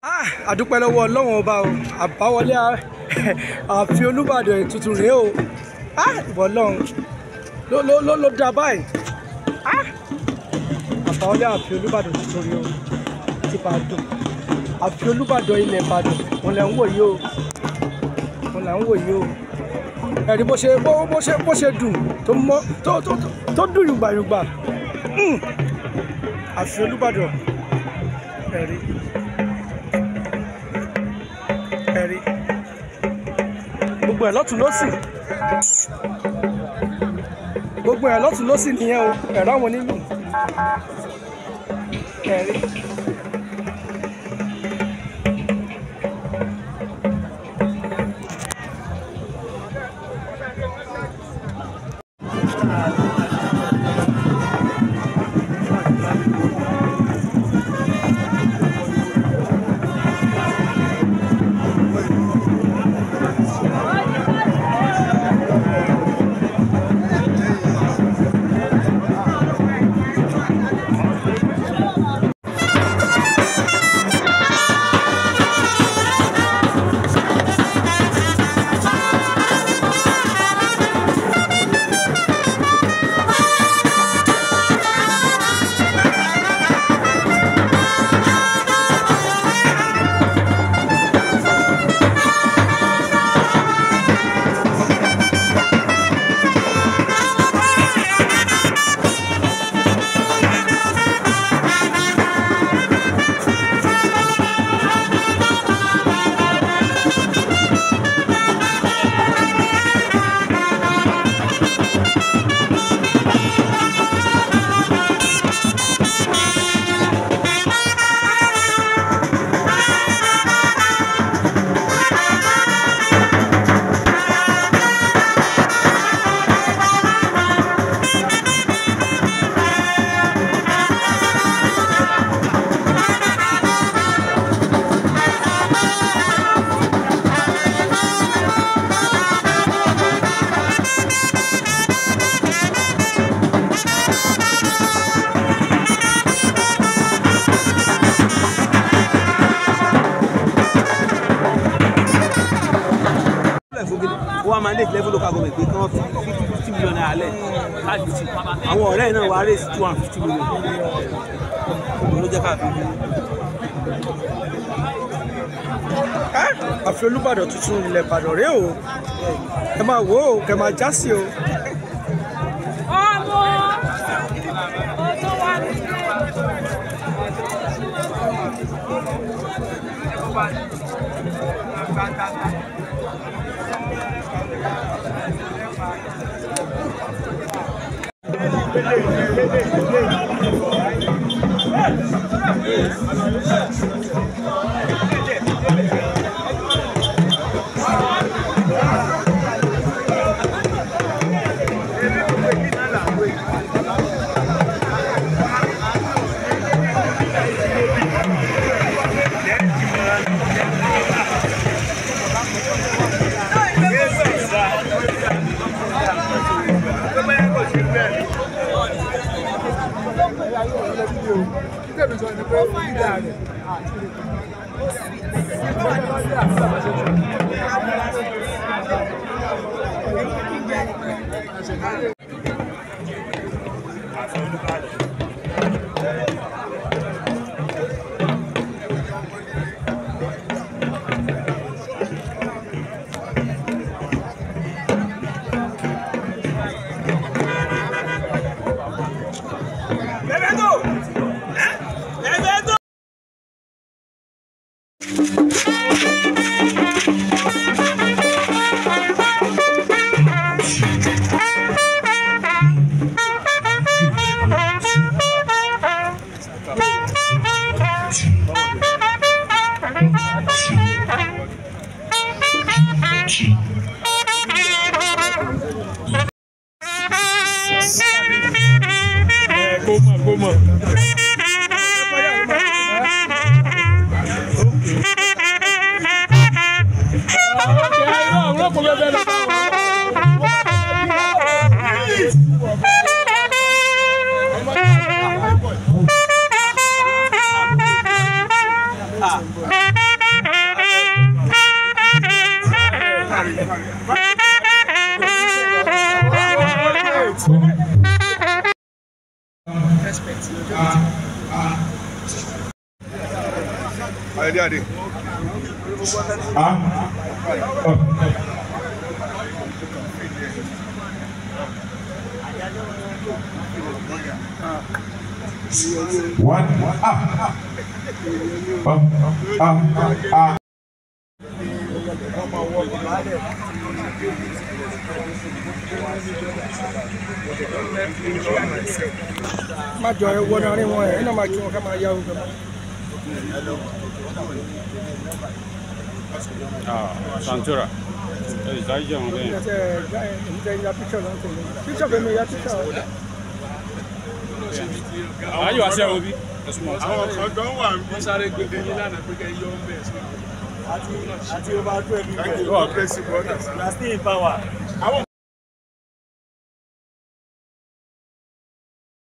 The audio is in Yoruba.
àdúpẹ́ lọ́wọ́ ọlọ́run ọba o àbáwọlé ààfin olúbàdàn ètùtù rèé o ìbọn ọlọ́run ló ló ló ló dá báyìí àbáwọlé ààfin olúbàdàn ètùtù rèé o ti bàdàn ààfin olúbàdàn ilẹ̀ ìbàdàn òun lẹ̀ ń wò yìí o òun lẹ̀ ń wò yìí o ẹ̀rí bó ṣe bó bó ṣe bó ṣe dùn tó mọ́ tó tó tó dùn yùgbàyùgbà ààfin olúbàdàn ẹ̀rí ẹ̀rí gbogbo ẹ̀ lọ́tún lọ́sì gbogbo ẹ̀ lọ́tún lọ́sì nìyẹn o ẹ̀rọ àwọn onílù ẹ̀rí. wọ́n máa lè level local government pé kí wọ́n fi fifty fifty million naira lẹ̀ láti fi àwọn ọ̀rẹ́ náà wá raise two hundred fifty million ló jẹ́ káàkiri. ààfin olúbàdàn tuntun ilẹ̀ ìbàdàn rèé o ẹ máa wò ó kẹ máa já sí o. ọmọ ọjọ́ wa nílé. kó mọ̀ kó mọ̀. Thank you. respect lọ́jọ́ méjì. Ayọ̀dé Adé. One. Ah. Ah. Ah. Ah. má jọ ẹ wọnú àárín wọn ẹ ẹ náà máa kí wọn ká máa yá ogun mọ. Santura. Ẹ ìdájí jẹun bẹ́ẹ̀. ẹ ẹ gbá ẹ ń jẹ ya píkṣọ lọ sí mi píkṣọ fẹmi ya píkṣọ. Ayé wa ṣe obi. Àwọn kan gan wà ń bí. àti over twelve Thank you, our blessing brothers. na still in power.